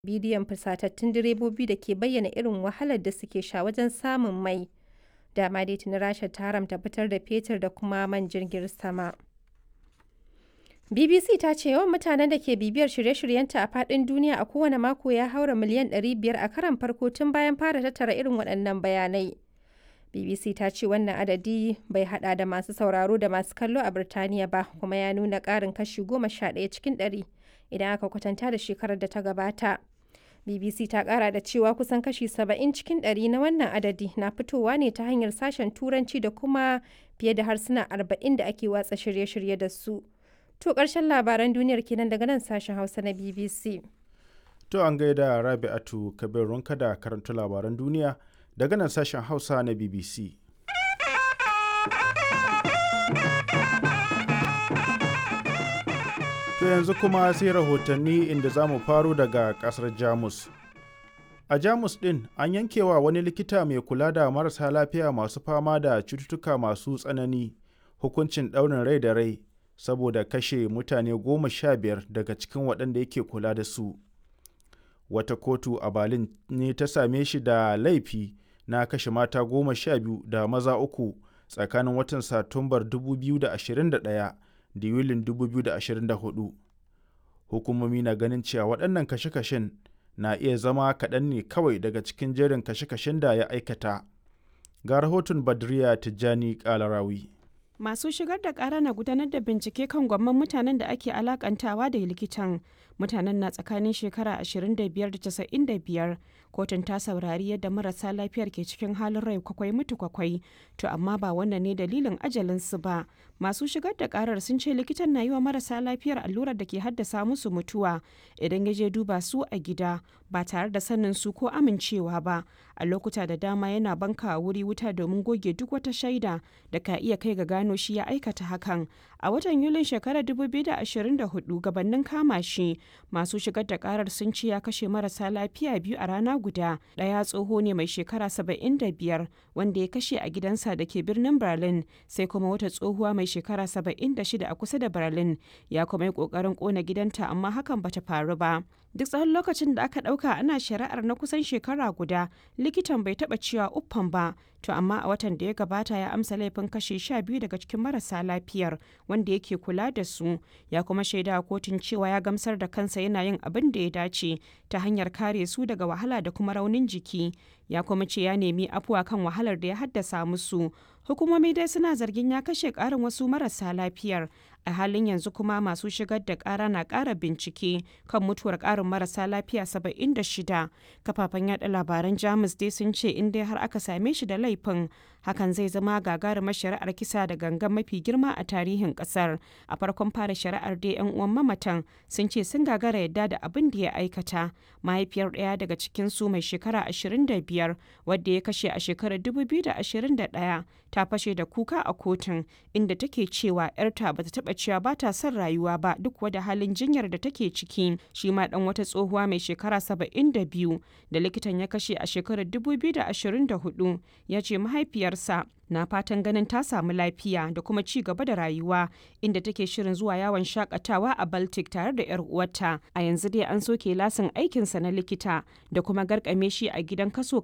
bidiyon fusatattun direbobi da ke bayyana irin wahalar da suke sha wajen samun mai. Dama dai tuni Rasha ta haramta fitar da fetur da kuma man jirgin sama. BBC ta ce yawan mutanen da ke bibiyar shirye-shiryenta a faɗin duniya a kowane mako ya haura miliyan 500 a karon farko tun bayan fara tattara irin waɗannan bayanai. BBC ta ce wannan adadi bai hada da masu sauraro da masu kallo a Birtaniya ba kuma ya nuna ƙarin kashi 11 cikin 100 idan aka kwatanta da shekarar da ta gabata. BBC ta ƙara da cewa kusan kashi 70 cikin 100 na wannan adadi na fitowa ne ta hanyar sashen Turanci da kuma fiye da harsuna 40 da ake watsa shirye-shirye da su. To ƙarshen labaran duniyar kenan daga nan sashen Hausa na BBC. To an gaida Rabi'atu Kabir Runka da karanta labaran duniya daga nan sashen Hausa na BBC. To yanzu kuma sai rahotanni inda za mu faro daga ƙasar Jamus. A Jamus ɗin an yankewa wani likita mai kula da marasa lafiya masu fama da cututtuka masu tsanani hukuncin ɗaurin rai da rai saboda kashe mutane goma sha biyar daga cikin waɗanda yake kula da su. Wata kotu a Berlin ne ta same shi da laifi na kashe mata goma sha biyu da maza uku tsakanin watan Satumbar 2021 da Yulin 2024. Hukumomi na ganin cewa waɗannan kashe-kashen na iya zama kaɗan ne kawai daga cikin jerin kashe-kashen da ya aikata. Ga rahoton Badriya Tijjani Kalarawi. Masu shigar da ƙara na gudanar da bincike kan gwamman mutanen da ake alakantawa da likitan. Mutanen na tsakanin shekara 25 da 95. Kotun ta saurari yadda marasa lafiyar ke cikin halin rai kwakwai mutu kwakwai. To amma ba wannan ne dalilin ajalinsu ba. Masu shigar da ƙarar sun ce likitan na yi wa marasa lafiyar allurar da ke haddasa musu mutuwa idan ya je duba su a gida ba tare da sanin su ko amincewa ba. A lokuta da dama yana banka wuri wuta domin goge duk wata shaida da ka iya kai ga gano shi ya aikata hakan. A watan Yulin shekarar 2024 gabanin kama shi masu shigar da karar sun ce ya kashe marasa lafiya biyu a rana guda. Ɗaya tsoho ne mai shekara 75 wanda ya kashe a gidansa da ke birnin Berlin sai kuma wata tsohuwa mai shekara 76 a kusa da Berlin ya kuma yi ƙoƙarin ƙona gidanta amma hakan bata faru ba. Duk tsawon lokacin da aka ɗauka ana shari'ar na kusan shekara guda likitan bai taɓa cewa uffan ba to amma a watan da ya gabata ya amsa laifin kashe sha biyu daga cikin marasa lafiyar wanda yake kula da su ya kuma shaida a kotun cewa ya gamsar da kansa yana yin abin da ya dace ta hanyar kare su daga wahala da kuma raunin jiki ya kuma ce ya nemi afuwa kan wahalar da ya haddasa musu hukumomi dai suna zargin ya kashe karin wasu marasa lafiyar a halin yanzu kuma masu shigar da kara na kara bincike kan mutuwar karin marasa lafiya 76 kafafen yada labaran jamus dai sun ce in dai har aka same shi da laifin hakan zai zama gagarumar shari'ar kisa da gangan mafi girma a tarihin kasar a farkon fara shari'ar dai yan uwan mamatan sun ce sun gagara yadda da abin da ya aikata mahaifiyar ɗaya daga cikin su mai shekara 25 wadda ya kashe a shekarar 2021 ta fashe da kuka a kotun inda take cewa 'yarta bata taba cewa ba ta son rayuwa ba duk wada halin jinyar da take ciki shi ma dan wata tsohuwa mai shekara 72 da likitan ya kashe a shekarar 2024 ya ce mahaifiyarsa na fatan ganin ta samu lafiya da kuma ci gaba da rayuwa inda take shirin zuwa yawon shakatawa a baltic tare da 'yar uwarta a yanzu dai an soke lasin aikinsa na likita da kuma garkame shi a gidan kaso